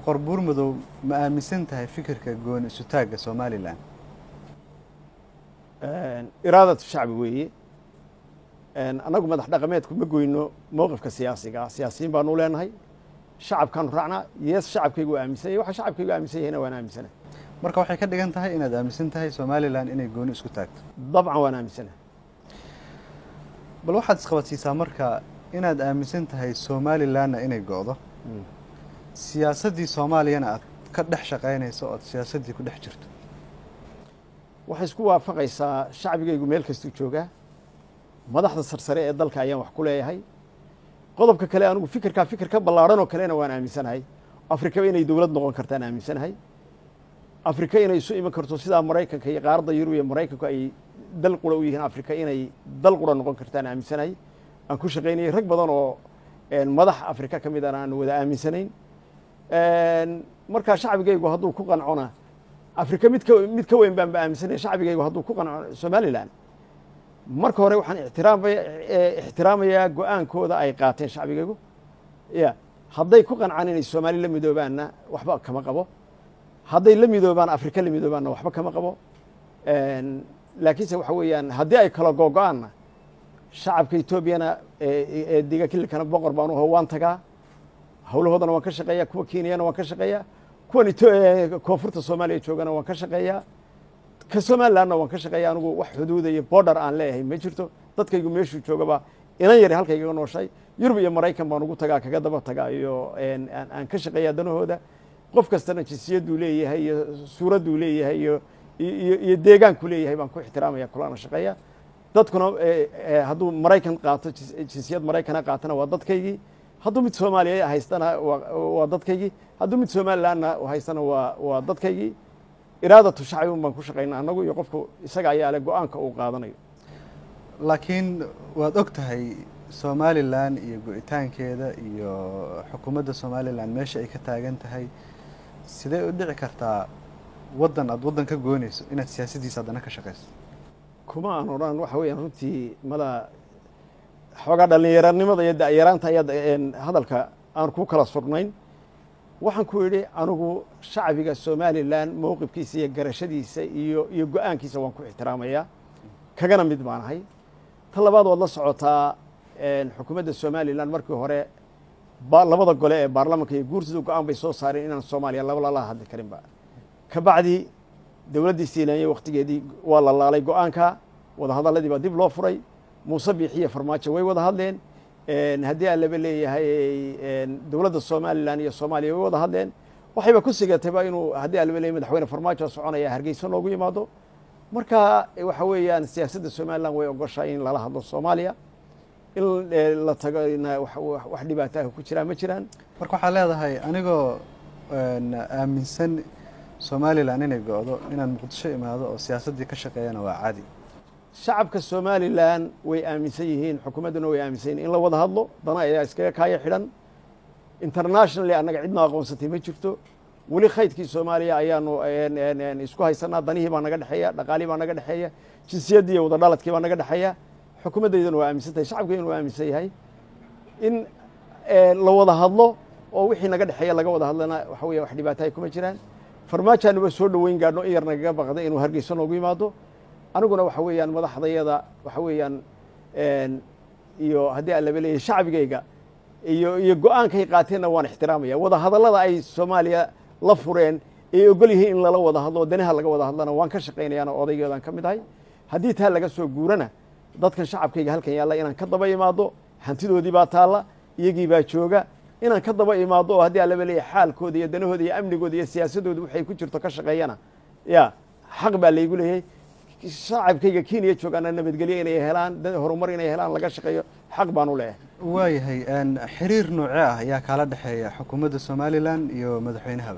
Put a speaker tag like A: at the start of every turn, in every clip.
A: boqor buurmadow ma aaminsan tahay fikirka gooni isutaagga somalilan
B: iraadatu shacbi weeye annagu madax dhaqameedku ma goyno mowqifka siyaasiga siyaasiyiin baanu leenahay shacabkaanu raacnaa yees shacabkaygu waa aaminsan yahy waxa shacabkaygu aaminsan yahayna waan aaminsanahay
A: marka waxay ka dhigan tahay inaad aaminsan tahay somalilan inay gooni isku taagto
B: dabcan waan aaminsanahay
A: bal waxaad isqabadsiisaa marka inaad aaminsan tahay somalilanna inay go'do siyaasaddii soomaaliyana aad ka dhex shaqaynayso ood siyaasaddii ku dhex jirto
B: waxay isku waafaqaysaa shacbigaygu meel kastuu joogaa madaxda sarsare ee dalka ayaan wax ku leeyahay qodobka kale anigu fikirkaa fikir ka ballaarhan oo kalena waan aaminsanahay afrika inay dowlad noqon kartaan aaminsanahay afrika inay isu iman karto sidaa maraykanka iyo qaaradda yurub iyo maraykanku ay dal qura u yihiin afrika inay dal qura noqon kartaan aaminsanahay aan ku shaqaynayay rag badan oo madax afrika ka mid an aan wada aaminsanayn markaa shacbigaygu hadduu ku qancona afrika mid ka mid ka weyn baan ba aaminsanaya shacbigaygu hadduu ku qanco somalilan marka hore waxaan ixtiraamaya ixtiraamayaa go-aankooda ay qaateen shacbigaygu ya hadday ku qancaan inay soomaali la midoobaanna waxba kama qabo hadday la midoobaan afrika la midoobaanna waxba kama qabo laakiinse waxa weeyaan haddii ay kala googo-aanna shacabka etoobiyana ee diga kililkana boqor baan uho waan tagaa howlahoodana waan ka shaqeeyaa kuwa kenyana waan ka shaqeeyaa kuwan koonfurta soomaaliya joogana waan ka shaqeeyaa ka somalilandna waan ka shaqeeya anigu wax xuduuda iyo border aan leeyahay ma jirto dadkaygu meeshuu joogaba inan yari halkaygaga nooshay yurub iyo maraykan baan ugu tagaa kaga daba tagaa iyo aan ka shaqeeyaa danahooda qof kastana jinsiyaduu leeyahay iyo suuradduu leeyahay iyo iyo deegaanku leeyahay baan ku ixtiraamaya kulana shaqeeya dadkuna hadduu maraykan qaato jinsiyad maraykana qaatana waa dadkaygii hadduu mid soomaaliya haystana waa dadkaygii hadduu mid somalilandna haystana waa waa dadkaygii iraadatu shacbi un baan ku shaqayna annagu iyo qofku isaga ayaa le go-aanka uu qaadanayo
A: laakiin waad og tahay somalilan iyo go-itaankeeda iyo xukuumadda somalilan meesha ay ka taagan tahay sidee u dhici kartaa waddan aad waddan ka goonayso inaad siyaasaddiisa haddana ka shaqayso
B: kuma aan odhan waxa weeyaan runtii mada xoogaa dhallinyaranimada iyo da'yaraanta ayaa hadalka aan ku kala surnayn waxaan ku idhi anigu shacbiga somalilan mowqifkiisa iyo garashadiisa iyo iyo go-aankiisa waan ku ixtiraamayaa kagana mid baan ahay ta labaad waad la socotaa xukuumadda somalilan markii hore labada gole ee baarlamanka iyo guurtida go-aan bay soo saareen inaan soomaaliya laba lala hadli karinba ka bacdi dowladdii siilaanya waktigeedii waa la laalay go-aanka wadahadalladii baa dib loo furay muuse biixiyo farmaajo way wada hadleen haddii aan laba leeyahay dowladda somalilan iyo soomaaliya way wada hadleen waxayba ku sigatayba inuu haddii aan laba leeyahy madaxweyne farmaajo soconaya hargeysa noogu yimaado marka waxa weeyaan siyaasadda somalilan way ogoshahay in lala hadlo soomaaliya in la tagona wax dhibaataah ku jiraan ma jiraan
A: marka waxaa leedahay anigoo aaminsan somalilan inay go-do inaan muqdisho imaado oo siyaasaddii ka shaqeeyana waa caadi
B: shacabka somalilan way aaminsan yihiin xukuumadduna way aaminsan yihin in la wada hadlo dana ayaa iskaga kaaya xidhan internationally annaga cidna aqoonsatay ma jirto weli khaydkii soomaaliya ayaanu isku haysanaa danihii baa naga dhexeeya dhaqaalihii baa naga dhexeeya jinsiyaddii iyo wada dhaladkii baa naga dhexeeya xukuumaddaydana waa aaminsan tahay shacabkeyduna waa aaminsan yahay in la wada hadlo oo wixii naga dhexeeya laga wada hadlana waxa weya wax dhibaatahay kuma jiraan farmaajaanuba soo dhoweyn gaadhno in yar nagaga baqday inuu hargeyso noogu yimaado aniguna waxa weeyaan madaxdayada waxa weeyaan iyo haddii aan laba leeyahay shacbigayga iyo iyo go-aankay qaateenna waan ixtiraamaya wada hadallada ay soomaaliya la fureen ay ogol yihiin in lala wada hadlo danaha laga wada hadlana waan ka shaqaynayaana odaygeedaan ka mid ahay haddii taa laga soo guurana dadkan shacabkayga halkan yaalla inaan ka daba imaado hantidoodii baa taalla iyagii baa jooga inaan ka daba imaado oo haddii aan laba leeyahay xaalkooda iyo danahooda iyo amnigooda iyo siyaasadooda waxay ku jirto ka shaqeeyana ya xaq baa laygu leeyahay shacabkayga kenya joogaana nabadgelyo inay helaan horumar inay helaan laga shaqeeyo xaq baan u leeyahay
A: waayahay xiriir noocee ah ayaa kaala dhexeeya xukuumadda somalilan iyo madaxweynahaba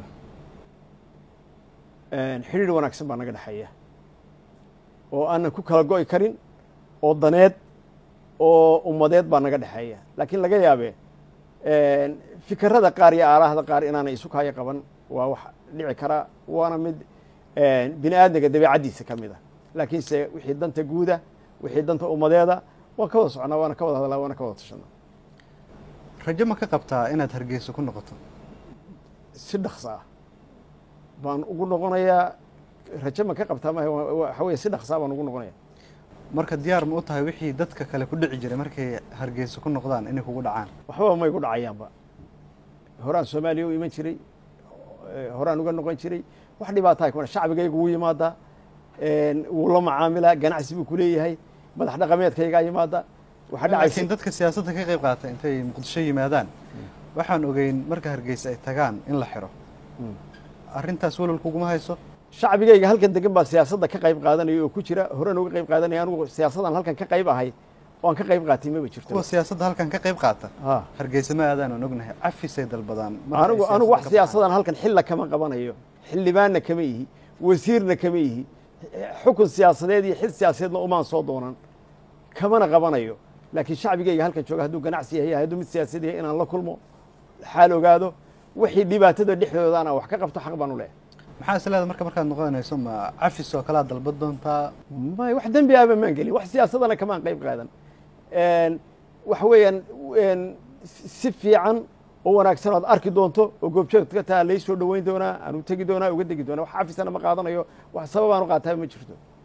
B: xidhiir wanaagsan baa naga dhexeeya oo aanan ku kala go'i karin oo daneed oo ummadeed baa naga dhexeeya laakiin laga yaabe fikirada qaar iyo aalaahda qaar inaanay isu kaayo qaban waa wax dhici kara waana mid bini aadmiga dabeecaddiisa ka mid a laakiinse wixii danta guuda wixii danta ummadeeda waan ka wada soconaa waana ka wada hadlaa waana ka wada tashanaa
A: rajo ma ka qabtaa inaad hargeyso ku noqoto
B: si dhaksa ah baan ugu noqonayaa raje ma ka qabtaa ma waxa weye si dhaksaa baan ugu noqonaya
A: marka diyaar ma u tahay wixii dadka kale ku dhici jiray markay hargeysa ku noqdaan inay kugu dhacaan
B: waxbaba may gu dhacayaanba horaan soomaaliya u iman jiray horaan uga noqon jiray wax dhibaatahay kuna shacbigayga wuu yimaadaa wuu la macaamilaa ganacsi buu kuleeyahay madax dhaqameedkaygaa yimaada waxaa dhacaysa
A: laakiin dadka siyaasadda ka qayb qaata intay muqdisho yimaadaan waxaan ogeyn marka hargeysa ay tagaan in la xiro arrintaas walwal kuguma hayso
B: shacbigayga halkan degan baa siyaasadda ka qayb qaadanaya oo ku jira horaan uga qayb qaadanaya anugu siyaasaddan halkan ka qayb ahay oo aan ka qayb qaatay maba jirto
A: kuwa siyaasadda halkan ka qayb qaata
B: ha
A: hargeysa ma aadaan aan ognahay cafisay dalbadaan
B: anigu anigu wax siyaasadan halkan xilla kama qabanayo xildhibaanna kama ihi wasiirna kama ihi xukun siyaasadeed iyo xil siyaasadeedna umaan soo doonan kamana qabanayo laakiin shacbigayga halkan jooga hadduu ganacsi yahay hadduu mid siyaasad yahay inaan la kulmo xaal ogaado wixii dhibaatada dhexdoodana wax ka qabto xaq baan u leehay
A: maxaa is leeda marka markaad noqonayso ma cafis oo kalea dalbad doontaa
B: may wax dembi ahba maan gelin wax siyaasadana kamaan qayb qaadan waxa weeyaan si fiican oo wanaagsan oad arki doonto oo goobjoog ka taha lai soo dhoweyn doonaa aan u tegi doonaa uga degi doonaa wax cafisana ma qaadanayo wax sababaan u qaataaba ma jirto